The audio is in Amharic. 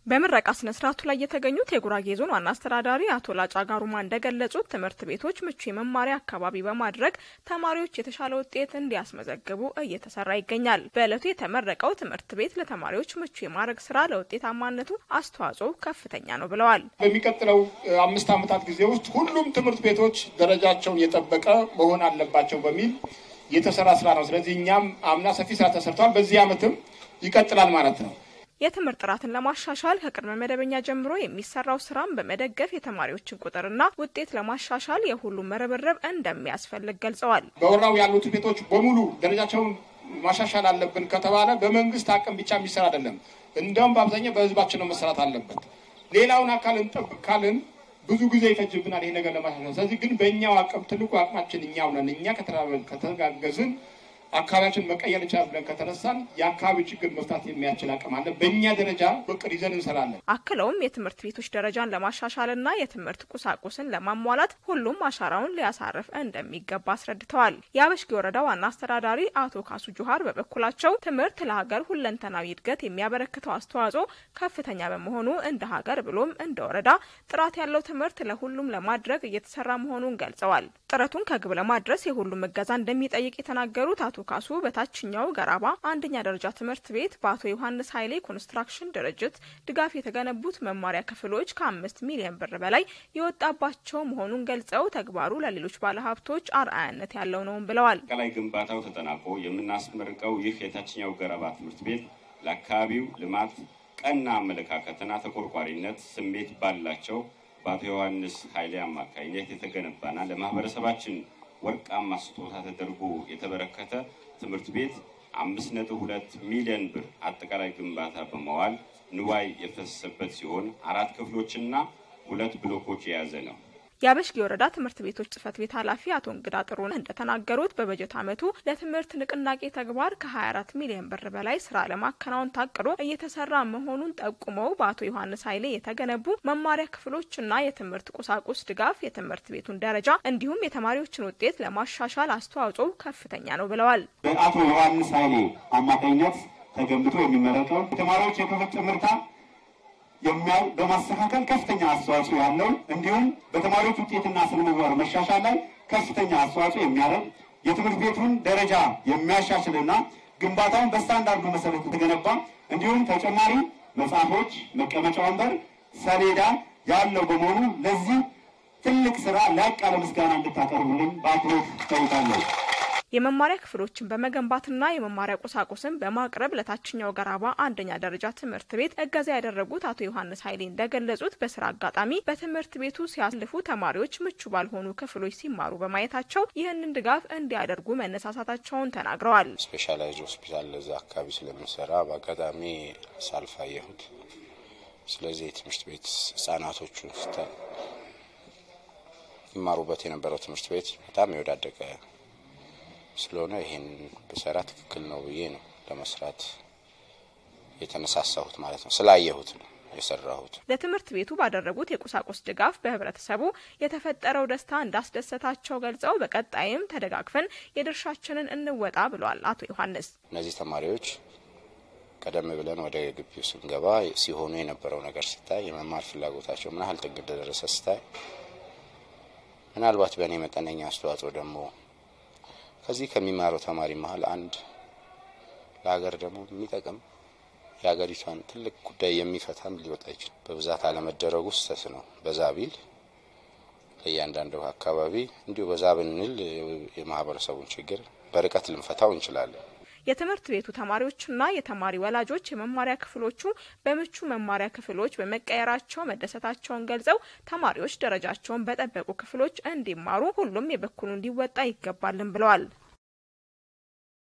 በምረቃ ስነ ስርዓቱ ላይ የተገኙት የጉራጌ ዞን ዋና አስተዳዳሪ አቶ ላጫ ጋሩማ እንደገለጹት ትምህርት ቤቶች ምቹ የመማሪያ አካባቢ በማድረግ ተማሪዎች የተሻለ ውጤት እንዲያስመዘግቡ እየተሰራ ይገኛል። በዕለቱ የተመረቀው ትምህርት ቤት ለተማሪዎች ምቹ የማድረግ ስራ ለውጤታማነቱ አስተዋጽኦ ከፍተኛ ነው ብለዋል። በሚቀጥለው አምስት ዓመታት ጊዜ ውስጥ ሁሉም ትምህርት ቤቶች ደረጃቸውን የጠበቀ መሆን አለባቸው በሚል የተሰራ ስራ ነው። ስለዚህ እኛም አምና ሰፊ ስራ ተሰርቷል። በዚህ ዓመትም ይቀጥላል ማለት ነው። የትምህርት ጥራትን ለማሻሻል ከቅድመ መደበኛ ጀምሮ የሚሰራው ስራም በመደገፍ የተማሪዎችን ቁጥርና ውጤት ለማሻሻል የሁሉም ርብርብ እንደሚያስፈልግ ገልጸዋል። በወራው ያሉት ቤቶች በሙሉ ደረጃቸውን ማሻሻል አለብን ከተባለ በመንግስት አቅም ብቻ የሚሰራ አይደለም። እንደውም በአብዛኛው በህዝባችን ነው መሰራት አለበት። ሌላውን አካል እንጠብቅ ካልን ብዙ ጊዜ ይፈጅብናል ይሄ ነገር ለማሻሻል። ስለዚህ ግን በእኛው አቅም ትልቁ አቅማችን እኛው ነን። እኛ ከተጋገዝን አካባቢያችን መቀየር ይቻላል ብለን ከተነሳን የአካባቢ ችግር መፍታት የሚያስችል አቅም አለ። በእኛ ደረጃ እቅድ ይዘን እንሰራለን። አክለውም የትምህርት ቤቶች ደረጃን ለማሻሻልና የትምህርት ቁሳቁስን ለማሟላት ሁሉም አሻራውን ሊያሳርፍ እንደሚገባ አስረድተዋል። የአበሽጌ ወረዳ ዋና አስተዳዳሪ አቶ ካሱ ጁሃር በበኩላቸው ትምህርት ለሀገር ሁለንተናዊ እድገት የሚያበረክተው አስተዋጽኦ ከፍተኛ በመሆኑ እንደ ሀገር ብሎም እንደ ወረዳ ጥራት ያለው ትምህርት ለሁሉም ለማድረግ እየተሰራ መሆኑን ገልጸዋል። ጥረቱን ከግብ ለማድረስ የሁሉም እገዛ እንደሚጠይቅ የተናገሩት አቶ ካሱ በታችኛው ገራባ አንደኛ ደረጃ ትምህርት ቤት በአቶ ዮሐንስ ኃይሌ ኮንስትራክሽን ድርጅት ድጋፍ የተገነቡት መማሪያ ክፍሎች ከአምስት ሚሊዮን ብር በላይ የወጣባቸው መሆኑን ገልጸው ተግባሩ ለሌሎች ባለሀብቶች አርአያነት ያለው ነውም ብለዋል። አጠቃላይ ግንባታው ተጠናቆ የምናስመርቀው ይህ የታችኛው ገረባ ትምህርት ቤት ለአካባቢው ልማት ቀና አመለካከትና ተቆርቋሪነት ስሜት ባላቸው በአቶ ዮሐንስ ኃይሌ አማካኝነት የተገነባና ለማህበረሰባችን ወርቃማ ስጦታ ተደርጎ የተበረከተ ትምህርት ቤት አምስት ነጥብ ሁለት ሚሊዮን ብር አጠቃላይ ግንባታ በመዋል ንዋይ የፈሰሰበት ሲሆን አራት ክፍሎችና ሁለት ብሎኮች የያዘ ነው። የአበሽጌ ወረዳ ትምህርት ቤቶች ጽህፈት ቤት ኃላፊ አቶ እንግዳ ጥሩን እንደተናገሩት በበጀት ዓመቱ ለትምህርት ንቅናቄ ተግባር ከ24 ሚሊዮን ብር በላይ ስራ ለማከናወን ታቅዶ እየተሰራ መሆኑን ጠቁመው በአቶ ዮሐንስ ኃይሌ የተገነቡ መማሪያ ክፍሎችና የትምህርት ቁሳቁስ ድጋፍ የትምህርት ቤቱን ደረጃ እንዲሁም የተማሪዎችን ውጤት ለማሻሻል አስተዋጽኦ ከፍተኛ ነው ብለዋል። በአቶ ዮሐንስ ኃይሌ አማካኝነት ተገንብቶ የሚመረቀው የተማሪዎች የክፍል ትምህርታ የሚያው በማስተካከል ከፍተኛ አስተዋጽኦ ያለው እንዲሁም በተማሪዎች ውጤትና ስነምግባር መሻሻል ላይ ከፍተኛ አስተዋጽኦ የሚያደርግ የትምህርት ቤቱን ደረጃ የሚያሻሽልና ግንባታውን በስታንዳርዱ መሰረት የተገነባ እንዲሁም ተጨማሪ መጽሐፎች፣ መቀመጫ ወንበር፣ ሰሌዳ ያለው በመሆኑ ለዚህ ትልቅ ስራ ላቅ ያለ ምስጋና እንድታቀርቡልን በአክብሮት ጠይቃለሁ። የመማሪያ ክፍሎችን በመገንባትና የመማሪያ ቁሳቁስን በማቅረብ ለታችኛው ገራባ አንደኛ ደረጃ ትምህርት ቤት እገዛ ያደረጉት አቶ ዮሐንስ ኃይሌ እንደገለጹት በስራ አጋጣሚ በትምህርት ቤቱ ሲያልፉ ተማሪዎች ምቹ ባልሆኑ ክፍሎች ሲማሩ በማየታቸው ይህንን ድጋፍ እንዲያደርጉ መነሳሳታቸውን ተናግረዋል። ስፔሻላይዝድ ሆስፒታል ለዛ አካባቢ ስለምሰራ በአጋጣሚ ሳልፍ አየሁት። ስለዚህ የትምህርት ቤት ህጻናቶቹን ስታይ ይማሩበት የነበረው ትምህርት ቤት በጣም የወዳደቀ ስለሆነ ይሄን ብሰራ ትክክል ነው ብዬ ነው ለመስራት የተነሳሳሁት ማለት ነው። ስላየሁት ነው የሰራሁት። ለትምህርት ቤቱ ባደረጉት የቁሳቁስ ድጋፍ በህብረተሰቡ የተፈጠረው ደስታ እንዳስደሰታቸው ገልጸው በቀጣይም ተደጋግፈን የድርሻችንን እንወጣ ብለዋል አቶ ዮሐንስ። እነዚህ ተማሪዎች ቀደም ብለን ወደ ግቢው ስንገባ ሲሆኑ የነበረው ነገር ስታይ፣ የመማር ፍላጎታቸው ምን ያህል ጥግ እንደደረሰ ስታይ፣ ምናልባት በእኔ መጠነኛ አስተዋጽኦ ደግሞ ከዚህ ከሚማረው ተማሪ መሀል አንድ ለሀገር ደግሞ የሚጠቅም የሀገሪቷን ትልቅ ጉዳይ የሚፈታም ሊወጣ ይችላል። በብዛት አለመደረጉ ስህተት ነው። በዛ ቢል ለእያንዳንዱ አካባቢ እንዲሁ በዛ ብንል የማህበረሰቡን ችግር በርቀት ልንፈታው እንችላለን። የትምህርት ቤቱ ተማሪዎችና የተማሪ ወላጆች የመማሪያ ክፍሎቹ በምቹ መማሪያ ክፍሎች በመቀየራቸው መደሰታቸውን ገልጸው ተማሪዎች ደረጃቸውን በጠበቁ ክፍሎች እንዲማሩ ሁሉም የበኩሉ እንዲወጣ ይገባልን ብለዋል።